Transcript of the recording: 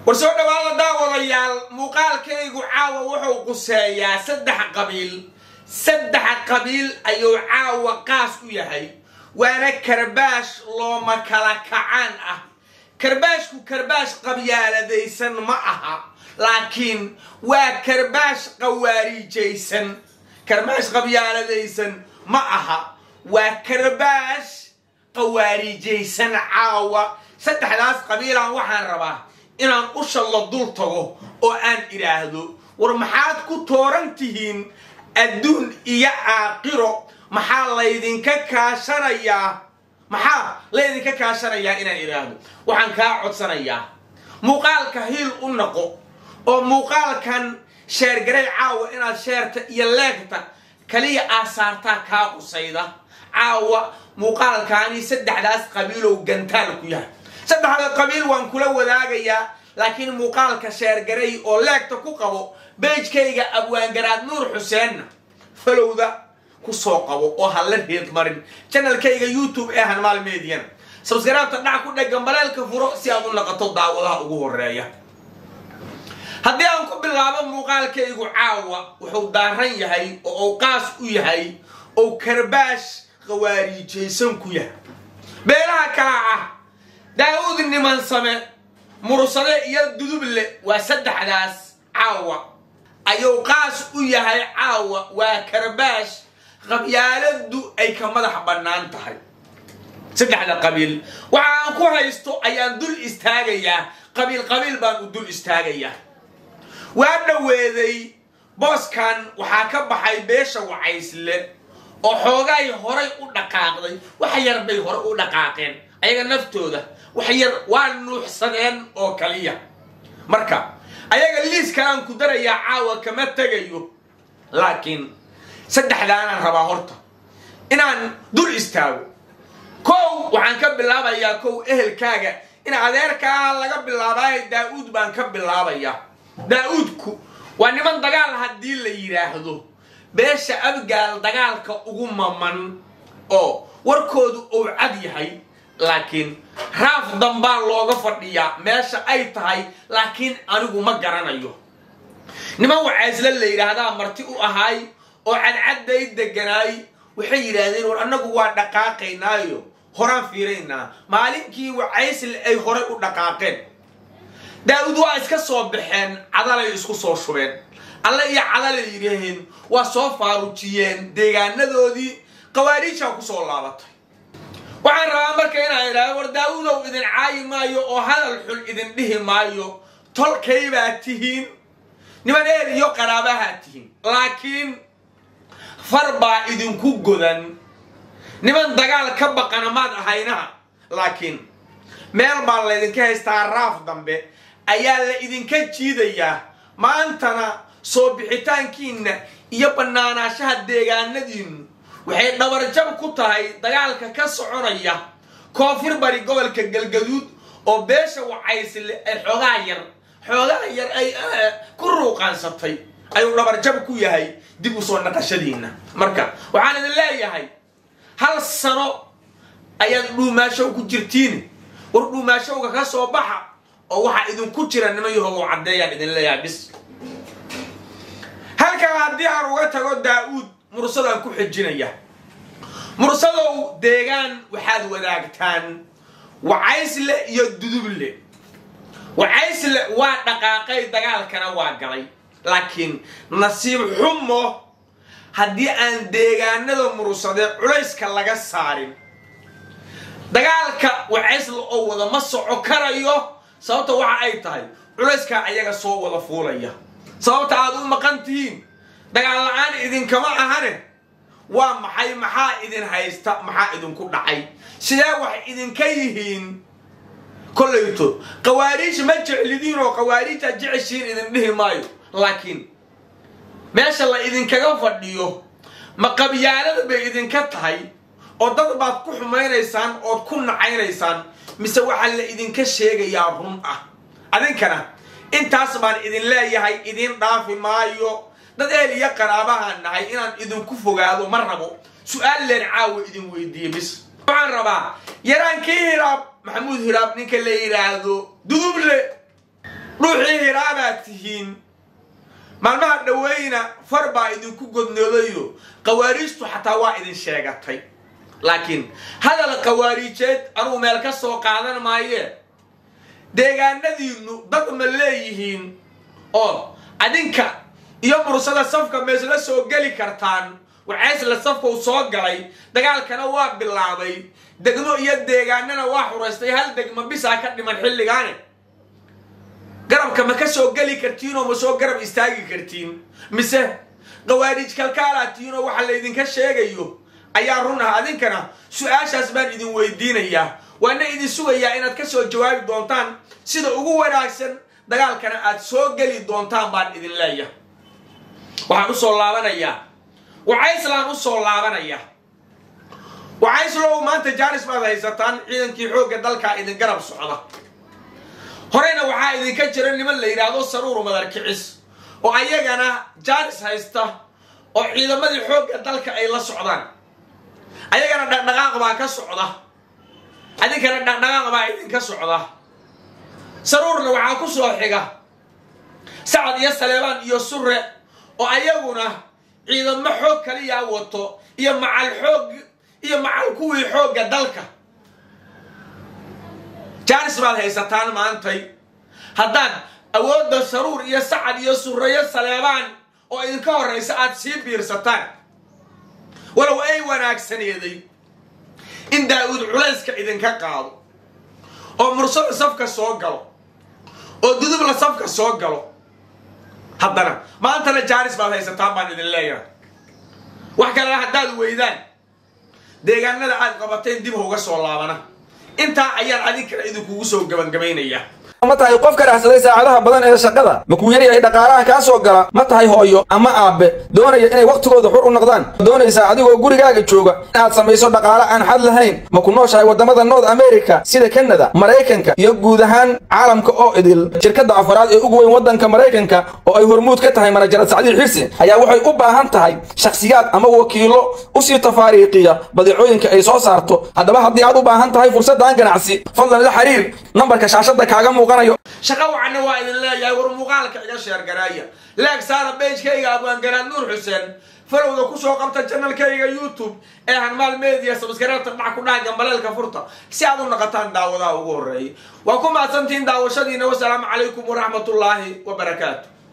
war soo dhawaada daawadayaal muuqaalkaygu caawa wuxuu quseeyaa saddex qabiil saddex qabiil ayuu caawa qaas u yahay waana karbaash looma kala kacaan ah karbaashku karbaash qabyaaladaysan ma aha laakiin waa karbaash qawaariijaysan karbaash qabyaaladaysan ma aha waa karbaash qawaariijaysan caawa saddexdaas qabiilaan waxaan rabaa inaan usha la dul tago oo aan idhaahdo war maxaad ku tooran tihiin adduun iyo aaqiro maxaa laydinka kaashanayaa maxaa laydinka kaashanayaa inaan idhaahdo waxaan kaa codsanayaa muuqaalka hiil u noqo oo muuqaalkan sheergaray caawa inaad sheerta iyo leegta kaliya aasaartaa kaa qusayda caawa muuqaalkaani saddexdaas qabiilow gantaal ku yahay saddexda qabiil waan kula wadaagayaa laakiin muuqaalka sheergaray oo leegta ku qabo beejkayga abwaangaraad nuur xuseenna falowda kusoo qabo oo hala reed marin janalkayga youtube ee hanmaal mediana sabskaraabta dhac ku dheggan baleelka furo si aad u naqato daawadaha ugu horeeya haddii aan ku bilaabo muuqaalkaygu caawa wuxuu daaran yahay oo uu qaas u yahay oo karbaash qawaariijaysan ku yahay beelaha kala ah daawud niman same mursade iyo duduble waa saddexdaas caawa ayuu qaas u yahay caawa waa karbaash qabyaaladu ay ka madax bannaan tahay saddexda qabiil waxa aan ku haysto ayaan dul istaagayaa qabiil qabiil baan u dul istaagayaa waa dhoweeday booskan waxaa ka baxay beesha wacaysle oo xoogaay horay u dhaqaaqday wax yar bay hore u dhaqaaqeen ayaga naftooda wax yar waa nuuxsadeen oo kaliya marka ayaga liis kalaan ku darayaa caawa kama tegayo laakiin saddexdaanaan rabaa horta inaan dul istaago kow waxaan ka bilaabayaa kow ehelkaaga in adeerkaa laga bilaabaayo daa-uud baan ka bilaabayaa daa-uudku waa niman dagaal haddii la yidhaahdo beesha abgaal dagaalka ugu maman oo warkoodu uu cad yahay laakiin raaf dambaa looga fadhiyaa meesha ay tahay laakiin anigu ma garanayo niman wacaysle la yidhaahdaa marti u ahaay oo cadcadday deganaay waxay yidhaahdeen war annagu waa dhaqaaqaynaayo horaan fiiraynaa maalinkii wacaysle ay horay u dhaqaaqeen daa-uud waa iska soo baxeen cadalay isku soo shubeen alle iyo cadalay yidhaaheen waa soo faarujiyeen deegaanadoodii qawaariijaa kusoo laabatay waxaan rabaa marka inaa idhaahdo war daa-uudow idin caayi maayo oo hadal xun idin dhihi maayo tolkaybaa tihiin niman eer iyo qaraabahaa tihiin laakiin far baa idinku godan niman dagaal ka baqana maad ahaynaha laakiin meel baa laydinka haystaa raaf dambe ayaa la idinka jiidayaa maantana soo bixitaankiinna iyo bannaanaashaha deegaanadiinnu waxay dhabarjab ku tahay dagaalka ka soconaya koonfur bari gobolka galgaduud oo beesha wacaysle ay xoogaa yar xoogaa yar ay ku ruuqaansatay ayuu dhabarjab ku yahay dib u soo naqashadiinna marka waxaan idin leeyahay hal sano ayaad dhuumaashow ku jirtiin war dhuumaashowga ka soo baxa oo waxaa idinku jira niman yahow caddeeyaan idin leeyahay bis halkaa haddii aan uga tago daa-uud mursadaan ku xijinaya mursadow deegaan waxaad wadaagtaan wacaysle iyo duduble wacaysle waa dhaqaaqay dagaalkana waa galay laakiin nasiib xumo haddii aan deegaanada mursade culayska laga saarin dagaalka wacaysle oo wada ma soco karayo sababta waxa ay tahay culayskaa ayaga soo wada fuulaya sababta aad u maqan tihiin dagaal la-aan idinkama ahane waa maxay maxaa idin haysta maxaa idinku dhacay sidee wax idinka yihiin kollayto qawaariij ma jeclidiin oo qawaariij aad jeceshiin idin dhihi maayo laakiin meesha la idinkaga fadhiyo ma qabyaalada bay idinka tahay oo dad baad ku xumaynaysaan ood ku nacaynaysaan mise waxaa la idinka sheegayaa run ah adinkana intaas baan idin leeyahay idin dhaafi maayo dad eel iyo qaraabahaan nahay inaan idinku fogaado ma rabo su-aal leen caawa idin weydiiye bis waxaan rabaa yaraankii hiraab maxamuud hiraab ninka la yidhaahdo duduble dhuuxii hiraabaad tihiin maalmaha dhaweyna far baa idinku godnoodayo qawaariijtu xataa waa idin sheegatay laakiin hadal qawaariijeed anugu meel ka soo qaadan maayee deegaanadiinnu dad ma leeyihiin oo adinka iyo mursada safka meesla soo geli kartaan wacaysla safka uu soo galay dagaalkana waa bilaabay degmo iyo deegaanana waa xuraystay hal degmo bisaa ka dhiman xilligaane garabka ma ka soo geli kartiin oo ma soo garab istaagi kartiin mise qawaariij kalkaalaa tihiin oo waxa laydinka sheegayo ayaa run ah adinkana su-aashaas baan idin weydiinayaa waana idin sugayaa inaad ka soo jawaabi doontaan sida ugu wanaagsan dagaalkana aad soo geli doontaan baan idin leeyahay waxaan usoo laabanayaa wacayslaan usoo laabanaya wacayslow maanta jaanis baad haysataan ciidankii xoogga dalkaa idin garab socda horeyna waxaa idinka jira niman la yidhaahdo saruur madar kicis oo ayagana jaanis haysta oo ciidamadii xoogga dalka ay la socdaan ayagana dhaqdhaqaaq baa ka socda adinkana dhaqdhaqaaq baa idinka socda saruurna waxaa ku soo xiga sacad iyo saleebaan iyo sure oo ayaguna ciidamo xoog kaliyaa wato iyo macal xoog iyo macal kuwii xoogga dalka jaanis baad haysataan maantay haddaad awoodda saruur iyo sacad iyo sureyo saleebaan oo idinka horraysa aad sii biirsataan walow ay wanaagsaneeday in daa-uud culayska idinka qaado oo mursada safka soo galo oo dudubla safka soo galo haddana maantana jaanis baad haysataan baan idin leeyahay wax kalena haddaad weydaan deegaanada aad qabateen dib hauga soo laabana intaa ayaan adinkana idinkugu soo gabangamaynaya ma tahay qof ka raacsaday saacadaha badan ee shaqada ma kuu yaryahay dhaqaalaha kaa soo gala ma tahay hooyo ama aabbe doonaya inay wakhtigooda xur u noqdaan doonaysaa adigoo gurigaaga jooga inaad samayso dhaqaale aan xad lahayn ma ku nooshahay waddamada north america sida kanada maraykanka iyo guud ahaan caalamka oo idil shirkadda afaraad ee ugu weyn waddanka maraykanka oo ay hormuud ka tahay manajarad sacdiil xirsi ayaa waxay u baahan tahay shakhsiyaad ama wakiilo usii tafaariiqiya badeecooyinka ay soo saarto haddaba haddii aad u baahan tahay fursaddan ganacsi fadlan la xiriir nambarka shaashadda kaaga muuqan shaqa wacanna waa idin leeyahay war muuqaalka iga sheergaraaya leeg saara beejkayga abwaangaraad nuur xuseen falowda kusoo qabta janalkayga youtube ee hanmaal media sabskareebta dhac ku dhaha gambaleelka furta si aad u naqataan daawadaha ugu horreeya waa ku mahadsantihiin daawashadiina wasalaamu calaykum waraxmatullaahi wabarakaatu